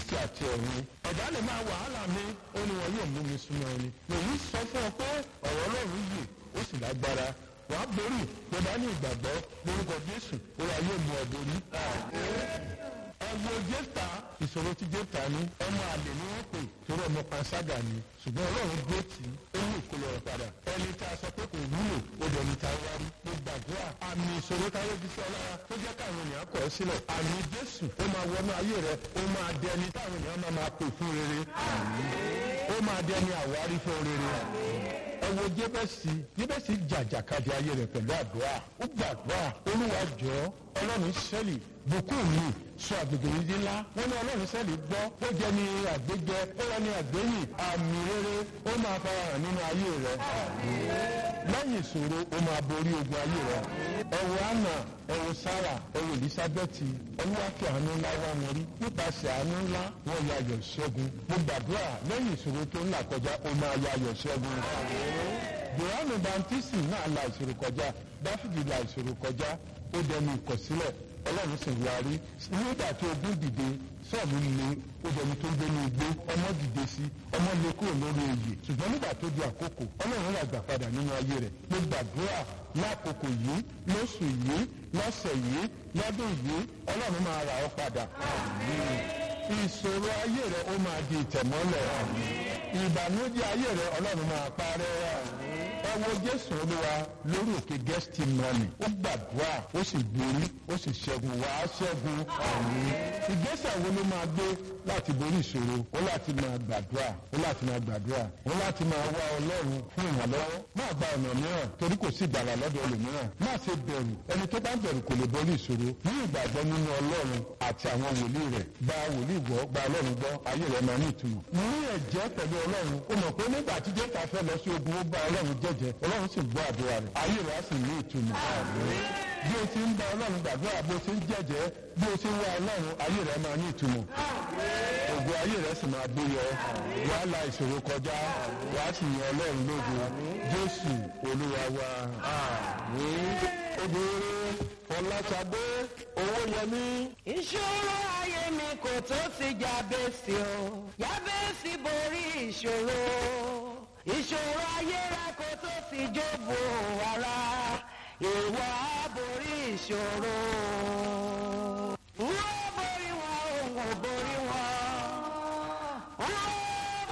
kristi àti ẹ̀rín ẹ̀dá lè máa wàhálà mi ó ní wọn yóò mú mi súnmọ́ ẹni èyí sọ fún ọ pé ọ̀rọ̀ ọlọ́run yìí ó sì lágbára wàá borí tó bá ní ìgbàgbọ́ lórúkọ jésù ó wà yóò mú ọ borí. ẹ wo jẹ́ta ìṣòro tí jẹ́ta ní ọmọ àlè ni wọ́n pè torí ọmọ panṣágà ni ṣùgbọ́n ọlọ́run gbé tì í ó ní ìkólọ rẹ̀ padà ẹni tá a sọ pé kò wúlò ó dẹ̀ ní ta wárí mo gbàdúrà àmì ìṣòro táyé fi sí ọ lára tó jẹ́ káwọn ènìyàn kọ̀ ọ́ sílẹ̀ àmì jésù ó máa wọnú ayé rẹ ó máa dẹ ẹni táwọn ènìyàn máa máa pè fún rere ó máa dẹ ẹni àwárí fún rere ẹ wo jébẹ́sì jébẹ́sì jàjàkadì ayé rẹ̀ pẹ̀lú àdúrà ó gbàdúrà olúwa jọ ọlọ́run sẹ́lì bùkún mi sọ àgbègbè yìí di ńlá wọn ní ọlọ́run sẹ́lì gbọ́ ó jẹ́ ní àgbéjẹ ó wọ́n ní àgbéyìn àmì rere ó máa fara hàn nínú ayé rẹ̀ lẹ́yìn ìṣòro ó máa borí ogun ayé rẹ̀ ẹ wo anna ẹ wo sarah ẹ wo elizabeth olúwàkẹ́ àánú ńlá wà wọn rí nípasẹ̀ àánú ńlá wọn ya ayọ̀ ṣẹ́gun mo gbàdúrà lẹ́yìn ìṣòro tó ńlá kọjá ó máa ya ayọ̀ ṣẹ́gun johannu baptisi náà la ìṣòro kọjá dáfídì la ìṣòro kọjá ó dẹnu ìkọ̀sílẹ̀ ọlọ́run sì wá rí nígbà tí ogun dìde sọ́ọ̀mù le ó dẹni tó ń gbé ní igbó ọmọ dìde sí ọmọ lè kúrò lórí oyè ṣùgbọ́n nígbà tó di àkókò ọlọ́run rà gbà padà nínú ayé rẹ̀ mo gbàdúrà lákòókò yìí lóṣù yìí lọ́sẹ̀ yìí lọ́dún yìí ọlọ́run máa rà ọ́ padà ìṣòro ayé rẹ̀ ó máa di ìtẹ̀mọ́lẹ̀ ìbànújẹ́ ayé rẹ̀ ọlọ́run máa parẹ́ ẹ wo jésù olúwa lórí òkè gẹ́sítì mọ́nì ó gbàdúrà ó sì borí ó sì ṣẹ́gun wá ṣẹ́gun àmì ìgbésẹ̀ wo ló máa gbé láti borí ìṣòro ó láti máa gbàdúrà ó láti máa gbàdúrà ó láti máa wá ọlọ́run fún ìrànlọ́wọ́ má gba ọ̀nà mìíràn torí kò sí ìgbàlà lọ́dọ̀ ẹlòmíràn má ṣe bẹ̀rù ẹni tó bá ń bẹ̀rù kò lè borí ìṣòro ní ìgbàgbọ́ nínú ọlọ́run àti àwọn wòlíì rẹ̀ gba wòlíì gbọ́ gba ọlọ́run gbọ́ ayé rẹ̀ máa ní ìtumọ̀ ní ẹ̀jẹ̀ pẹ̀lú ọlọ́run ó mọ̀ pé nígbà tí jẹ́ta fẹ́ lọ sí ogun ó bá ọlọ́run jẹ́jẹ́ ọlọ́run sì gbọ́ àdúrà rẹ̀ ayé rẹ̀ á sì ní ìtumọ̀ bí o ti ń bá ọlọ́run gbàdúrà bó o ti ń jẹ́jẹ́ bí o ti ń wá ọlọ́run ayé rẹ̀ máa ní ìtumọ̀ ògùn ayé rẹ̀ sì máa gbé yọ wà á la ìṣòro kọjá wà á sì yan ọlọ́run lógo jésù olúwa wa àmín obìnrin ọlátàdé owó yẹmí. ìṣòro ayé mi kò tó ti jábẹ́sì o jábẹ́sì borí ìṣòro ìṣòro ayé rẹ kò tó ti jóbo ara ìwọ á borí ìṣòro